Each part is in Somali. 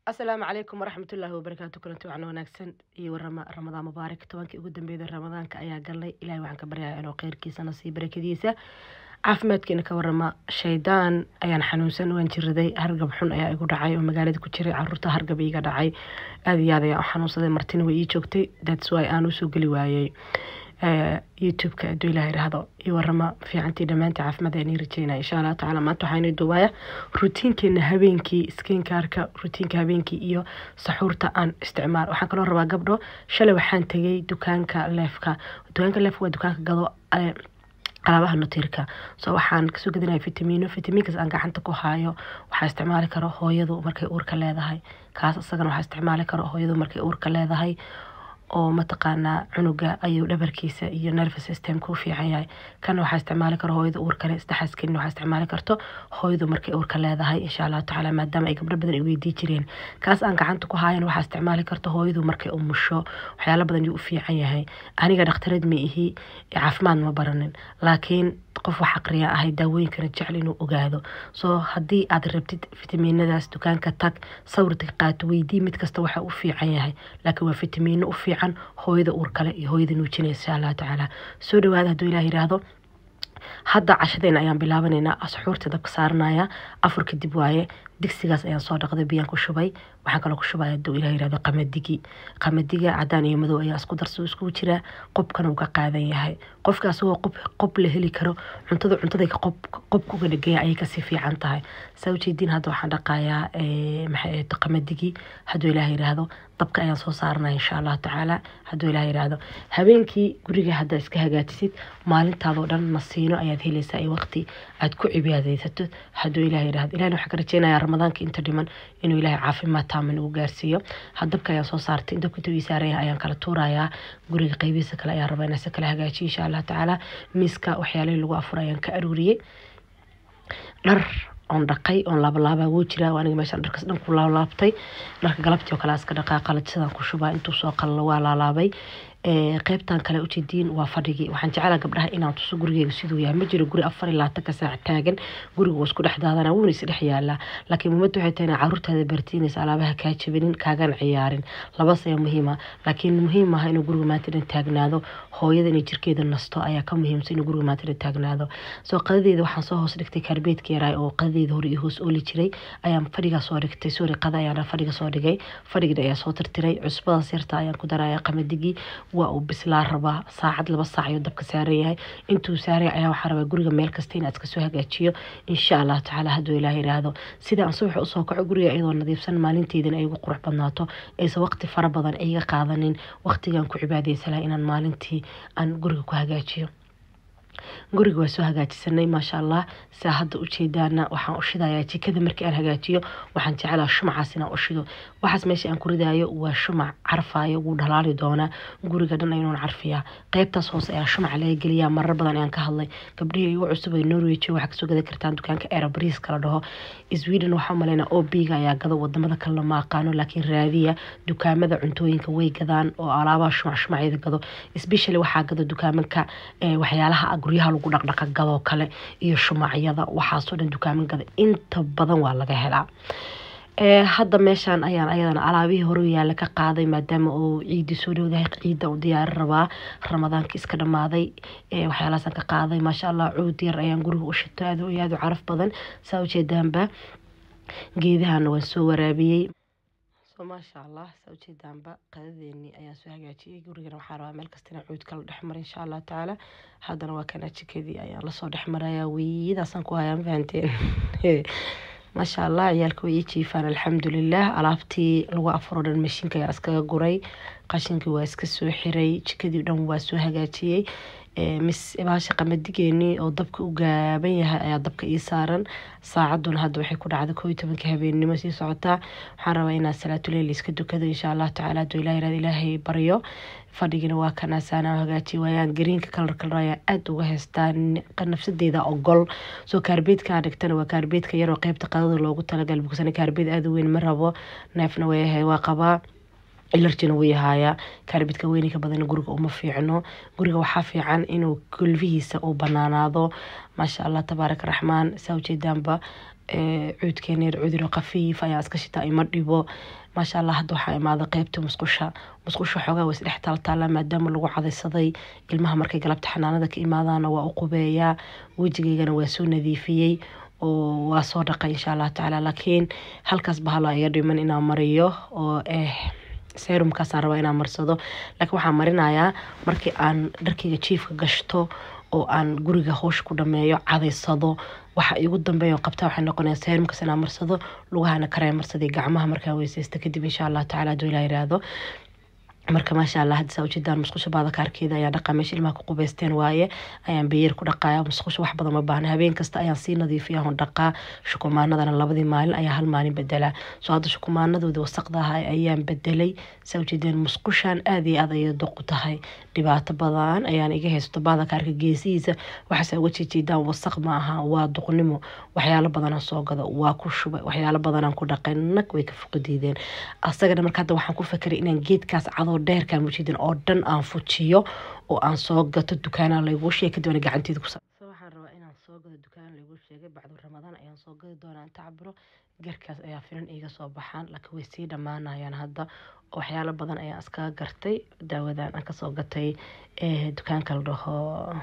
asalaamu calaykum waraxmatullaahi wabarakaatu kulanti wacan wanaagsan iyo warama ramadaan mubaarak tobankii ugu dambeeyda ramadaanka ayaa galnay ilahay waxaan ka baryayaa inuu kheyrkiisana sii barakadiisa caafimaadkiina ka warama shaydaan ayaan xanuunsan waan jiraday hargab xun ayaa igu dhacay oo magaalada ku jiray caruurta hargab iiga dhacay aada iyo aad ayaan u xanuunsaday martina way ii joogtay thats why aan usoo geli waayey youtube-ka hadduu ilaah yidhaahdo iyo warama fiicantii dhammaantii caafimaad ayaan ii rajeynaya insha allah tacaala maanta waxaanu duubaya rutiinkeena habeenkii skinkaarka rutiinka habeenkii iyo saxuurta aan isticmaal waxaan kaloo rabaa gabdho shalay waxaan tegay dukaanka leefka dukaanka leefka waa dukaanka gado alaabaha nutiirka so waxaan kasoo gadinaya fitamiino fitamiinkaas aan gacanta ku haayo waxaa isticmaali karo hooyadu markay uurka leedahay kaas isagana waxaa isticmaali karo hooyadu markay uurka leedahay oo mataqaanaa cunuga ayuu dhabarkiisa iyo nervous systemka u fiican yahay kana waxaa isticmaali karo hooyada uurkale saddexaas kelin waxaa isticmaali karto hooyadu markay uurka leedahay insha allahu tacaala maadaama ay gabdho badan ay weydii jireen kaas aan gacanta ku haayan waxaa isticmaali karto hooyadu markay umusho waxyaalo badan yuu u fiican yahay aniga dhakhtarad ma ihi caafimaad ma baranin laakiin qof wax aqriya ahay daawooyinkana jecel inuu ogaado soo haddii aad rabtid fitamiinadaas dukaanka tag sawirta qaato weydii mid kasta waxa u fiican yahay laakiin waa fitamiino u fiican hooyada uur kale iyo hooyada nuujinaysa insha allahu tacaala soo dhawaada hadduu ilaah yidhaahdo hadda cashadeena ayaan bilaabanaynaa asxuurta dabka saaranaya afur kadib waaye digsigaas ayaan soo dhaqday biyaan ku shubay waxaan kaloo ku shubaya haduu ilah yirahdo qamadigi qamadiga cadaan iyo madow ayaa isku darso iskugu jiraa qobkana uu ka qaadan yahay qofka asagoo qob qob la heli karo cuntada cuntada qob qobka uga dhagaya ayay kasii fiican tahay saa ujeediin hadda waxaan dhaqayaa maxay qamadigi hadduu ilaah yiraahdo dabka ayaan soo saaranaya insha allahu tacaala hadduu ilaah yiraahdo habeenkii guriga haddaa iska hagaajisid maalintaadoo dhan nasiino ayaad helaysaa iyo waqti aad ku cibaadaysato hadduu ilaah yiraahdo ilahna waxaan ka rajeynayaa ramadaanka inta dhiman inuu ilaahay caafimaad taaman ugu gaarsiiyo dabka ayaan soo saartay dabka intuu ii saaran yahay ayaan kala tuurayaa guriga qaybihiisa kale ayaan rabaa inaan si kala hagaajiyo insha allah tacaala miiska waxyaalihii lagu afuray ayaan ka aruuriyey dhar oon dhaqay oon laabalaabaa wuu jiraa aniga meeshaan dharkas dhan ku laablaabtay dharka galabtii oo kale iska dhaqaa qalajsadaan ku shubaa intuu soo qalalo waa laalaabay qeybtan kale ujeediin waa fadhigii waxaan jeclaa gabdhaha inaan tuso gurigeyga siduu yahay ma jiro guri afar iyo labaatanka saac taagan guriga waa isku dhex daadana wuuna isdhex yaalaa laakiin muhimadda waxay tahay inaa caruurtaada bartiinaysa alaabaha kaa jabinin kaagana ciyaarin labas ayaa muhiima laakiin muhiim aha inuu guriga maanta dhan taagnaado hooyada inay jirkeeda nasto ayaa ka muhiimsan inuu guriga maanta dhan taagnaado soo qadadeeda waxaan soo hoos dhigtay kaarbeedka yaraay oo qadadeeda hore iyo hoos ooli jiray ayaan fadhigaa soo dhigtay sorry qada ayaan fadhiga soo dhigay fadhigana ayaa soo tirtiray cusbadaas yarta ayaan ku daraya qamadigii waa uu bislaa rabaa saacad laba saac ayuu dabka saaran yahay intuu saaraya ayaa waxaa rabaa guriga meel kasta inaad iska soo hagaajiyo insha allahu tacaala hadduu ilaah yiraahdo sida aan subaxa usoo kaco guriga iyadoo nadiifsan maalinteydana ay ugu qurux badnaato aysan waqti fara badan iga qaadanin waqtigaan ku cibaadaysalaha inaan maalintii aan guriga ku hagaajiyo guriga waa soo hagaajisanay maasha allah saa hadda ujeedaana waxaan ushidayaa jikada markii aan hagaajiyo waxaan jeclaa shumacaas inaan ushido waxaas meesha aan ku ridaayo waa shumac carfaayo wuu dhalaali doonaa guriga dhan aynuun carfiyaa qeybtaas hoose ayaa shumaca laga geliyaa marar badan ayaan ka hadlay gabdhihii igu cusub ee norway jooga waxaa kasoo gadan kartaan dukaanka aerobris kala dhaho sweden waxaa umaleynaa obiga ayaa gado wadamada kalena ma aqaano laakiin raadiya dukaamada cuntooyinka way gadaan oo alaabaha shumac shumacyada gado especially waxaa gado dukaamanka waxyaalaha guryaha lagu dhaqdhaqa gadoo kale iyo shumacyada waxaasoo dhan dukaaman gada inta badan waa laga helaa hadda meeshaan ayaan ayadana alaabihii hore yaalla ka qaaday maadaama uu ciidii soo dhowdahay ciidda u diyaari rabaa ramadaanka iska dhamaaday waxyaalahaasaan ka qaaday maasha allah cuud yar ayaan guriga u shito aad iyo aad u caraf badan saa ujeedaanba geedahana waan soo waraabiyey maasha allah saa ujeedaanba qadadeenii ayaan soo hagaajiyey gurigana waxaa rabaa meel kasta inaan cuud kala dhex mara insha allahu tacaala haddana waa kana jikadii ayaan lasoo dhex marayaa weyadaasaan ku hayaa ma fahanteen maasha allah ciyaalka way ii jiifaan alxamdulilah alaabtii lagu afuro dhan mashiinka ayaa iskaga guray qashinkii waa iska soo xiray jikadii dhan waa soo hagaajiyey mis baasha qamadigeenii oo dabka u gaaban yahay ayaa dabka ii saaran saacaduna hadda waxay ku dhacday koo iyo tobanka habeennimo sii socotaa waxaan rabaa inaan salaatuleyl iska dukado insha allah tacaala hadduu ilah yirahdo ilaahay baryo fadhigina waa kanaasaana hagaajiye waayaan gariinka kalar kalar ayaan aada uga haystaa nafsadeeda ogol soo kaarbeedkaan dhigtana waa kaarbeedka yaroo qeybta qadada loogu talagal bugsana kaarbeed aada u weyn ma rabo neefna way waa qabaa ilarjina wuu yahaayaa kaarbidka weyninka badan guriga uma fiicno guriga waxaa fiican inuu kulfihiisa uu banaanaado maasha allah tabaaraka raxmaan saa ujeedaanba cuudkeeneer cuduro khafiif ayaa iska shitaa ima dhibo maasha allah hadda waxaa imaada qeybta musqusha musqusha xoogaa waa isdhex taaltaala maadaama lagu cadaysaday ilmaha markay galabta xanaanada ka imaadaana waa u qubeeyaa wejigeygana waa soo nadiifiyey oo waa soo dhaqay insha allah tacaala laakiin halkaas bahalo iga dhiman inaan mariyo oo eh serumkaasaan rabaa inaan marsado laakiin waxaan marinayaa markii aan dharkayga jiifka gashto oo aan guriga howsha ku dhameeyo cadaysado waxa igu dambeeya qabtaa waxay noqonaya serumkaas inaan marsado lugahana kareen marsaday gacmaha markaan weysaysto kadib insha allah tacaala haduu ilaa yiraahdo marka maasha allah hadda saa ujeedaan musqusha baadakaarkeeda ayaan dhaqaa meesha ilmaha ku qubeysteen waaye ayaan beyer ku dhaqaaya musqusha wax badan ma baahna habeen kasta ayaan sii nadiifiya on dhaqaa shukumaanadana labadii maalin ayaa hal maalin bedelaa soo hadda shukumaanadoodii wasaqda ahaa ayaan bedelay saa ujeedeen musqushan aad iyo aad ayay doq u tahay dhibaato badan ayaan iga haysato baadakaarka geesihiisa waxaase uga jeejeedaan wasaq ma aha waa duqnimo waxyaalo badanaan soo gada waa ku shubay waxyaalo badanaan ku dhaqay nag way ka fuqadiideen asagana marka hadda waxaan ku fekeray inaan geedkaas cadoo dheerkaan mujiidin oo dhan aan fujiyo oo aan soo gato dukaanaa layguu sheegay kadib ana gacanteeda kusa waxaan rabaa inaan soo gado dukaan layguu sheegay bacdu ramadaan ayaan soo gadi doonaa inta cabiro garkaas ayaa filan iiga soo baxaan laakiin way sii dhammaanayaan hadda waxyaalo badan ayaan iskaga gartay daawadan aan kasoo gatay dukaanka la dhaho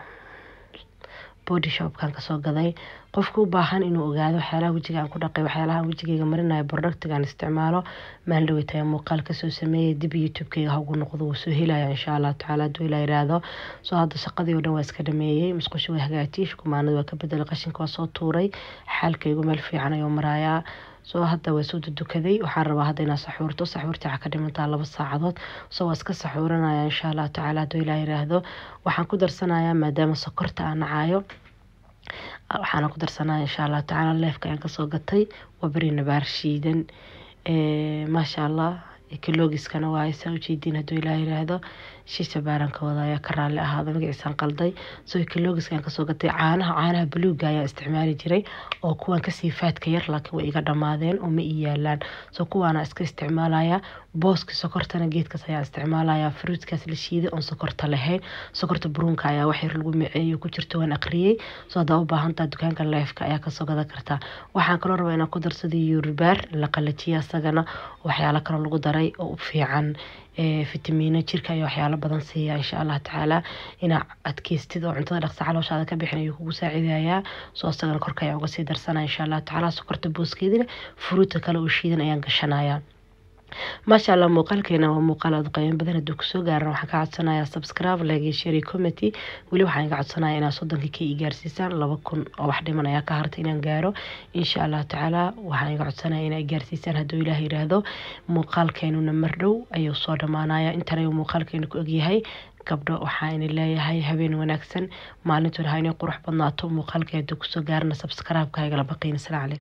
body shopkan kasoo gaday qofka u baahan inuu ogaado waxyaalaha wejiga aan ku dhaqay waxyaalaha wejigayga marinayo productigaan isticmaalo maalin dhaweytaya muuqaal kasoo sameeyay dib youtube-kayga ha ugu noqdo wuu soo helaya insha allah tacaala hadduu ilaa yiraahdo soo hadda shaqadii oo dhan waa iska dhameeyey musqusha waa hagaajiyey shukumaanada waa ka bedelay qashinka waa soo tuuray xaalkaygu meel fiican ayuu marayaa soo hadda waa soo dudukaday waxaan rabaa hadda inaa saxuurto saxuurta waxaa ka dhimantaa laba saacadood soo waa iska saxuuranaya insha allah tacaala hadduu ilaa yiraahdo waxaan ku darsanayaa maadaama sokorta aan nacayo waxaana ku darsanaya insha allah tacaala leefka ayaan kasoo gatay waa beri nabaar shiidan maasha allah kaloogiskana waaye saa ujeediin hadduu ilaa yiraahdo shisha baarankooda ayaa ka raalli ahaada magaciisaan qalday soo kaloogiskaan kasoo gatay caanaha caanaha buluuga ayaa isticmaali jiray oo kuwan kasii faadka yar laakiin way iga dhammaadeen oo ma ii yaalaan soo kuwaana iska isticmaalaya booski sokortana geedkaas ayaa isticmaalaya fruitkaas la shiiday oon sokorta lahayn sokorta buruunka ayaa wax yar lagu miceeyo ku jirto waan aqriyey soo haddaa u baahantaa dukaanka leefka ayaa kasoo gadan kartaa waxaan kaloo rabaa inaan ku darsada yurubaar la qalajiya isagana waxyaalo kaloo lagu daray oo u fiican fitamiino jirka iyo waxyaalo badan siiya insha allah tacaala inaa adkeystid oo cuntada dhaqsa calooshaada ka bixin ayuu kugu saacidayaa soo isagana korka ayaa uga sii darsanaya insha allah tacaala sokorta booskeedina furuuta kale oo shiidan ayaan gashanaya maasha allah muuqaalkeena waa muuqaal aad qiimo badan hadduu kusoo gaaran waxaan ka codsanayaa subscribe like share committee weli waxaan iga codsanaya inaad soddonkii ka ii gaarsiisaan laba kun oo wax dhiman ayaa ka harta inaan gaaro insha allah tacaala waxaan iga codsanaya inaa gaarsiisaan hadduu ilaah yiraahdo muuqaalkeenuna mar dhow ayuu soo dhammaanaya intan ayuu muuqaalkeenu ku ogyahay gabdho waxaa ini leeyahay habeen wanaagsan maalintoona ha inay qurux badnaato muuqaalkee hadduu kusoo gaarana subscribe-ka haygala baqiin asalaam calaykum